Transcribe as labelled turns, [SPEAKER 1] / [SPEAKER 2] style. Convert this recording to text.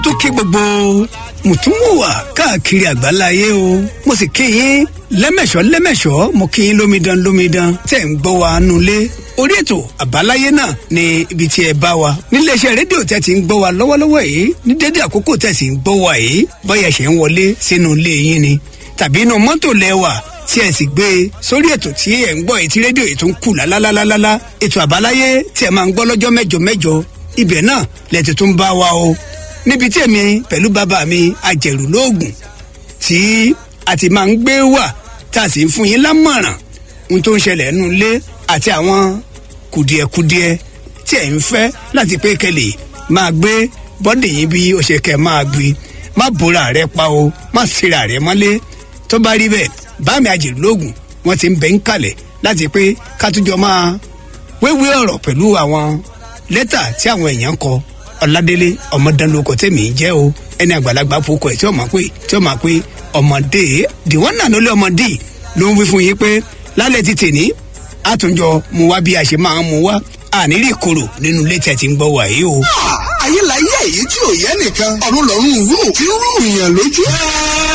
[SPEAKER 1] tó kí gbogbo mùtúmùwà káàkiri àgbáláyé o mo sì kí yín lẹ́mẹ̀ṣọ́ lẹ́mẹ̀ṣọ́ mo kí yín lómidan lómidan tẹ̀ ń gbọ́ wa nulẹ̀ orí ètò àbáláyé náà ni ibi tí ẹ bá wa níléeṣẹ́ rédíò tẹ́ ti ń gbọ́ wa lọ́wọ́lọ́wọ́ yìí ní dédé àkókò tẹ́ sì ń gbọ́ wa yìí bóyá ṣe ń wọlé sínú ilé yín ni tàbí inú mọ́tò lẹ́wà tí ẹ sì gbé e sórí ètò tí ẹ ń gbọ́ ètí rédíò yìí tó ń kù lálálálálá ètò àbáláyé tí ẹ máa ń gbọ́ lọ́jọ́ mẹ́jọ mẹ́jọ ibẹ̀ náà lẹ́tì tó ń bá wa o níbi tí èmi pẹ̀lú bàbá mi àjẹrù lóògùn tí a ti máa ń gbé wà tá a sì ń fún yín lámọ̀ràn ohun tó ń ṣẹlẹ̀ nínú ilé àti àwọn kùdìẹ̀kudiẹ tí ẹ̀ ń fẹ́ láti pé kẹlẹ̀ máa gbé bọ́dì yín bí ó ṣe kẹ́ máa gbé má bóra rẹ pa o má síra rẹ mọ́lé tó bá rí bẹ́ẹ̀ bá mi àjẹrù lóògùn wọ́n ti ń bẹ́ ń kalẹ̀ láti pé kátújọ máa wéwé ọ̀rọ̀ pẹ̀lú àwọn lẹ́tà tí àwọn èèyàn kọ ọ̀làdélé ọmọdánlókọ tẹ̀mí jẹ́ o ẹni àgbàlagbà fokọ ẹ̀ tí ó máa pé tí ó máa pé ọmọdé dìwọ́n náà ló lé ọmọdé ló ń wí fún yín pé lálẹ́ ti tèní àtúnjọ mu wá bí a ṣe máa ń mu wá àníri kòrò nínú ilé tí a ti ń gbọ́ wàyí o.
[SPEAKER 2] ayé la yé èyí tí ò yẹ nìkan ọ̀run lọ́rùn rú tí ń rú ìyàn lójú.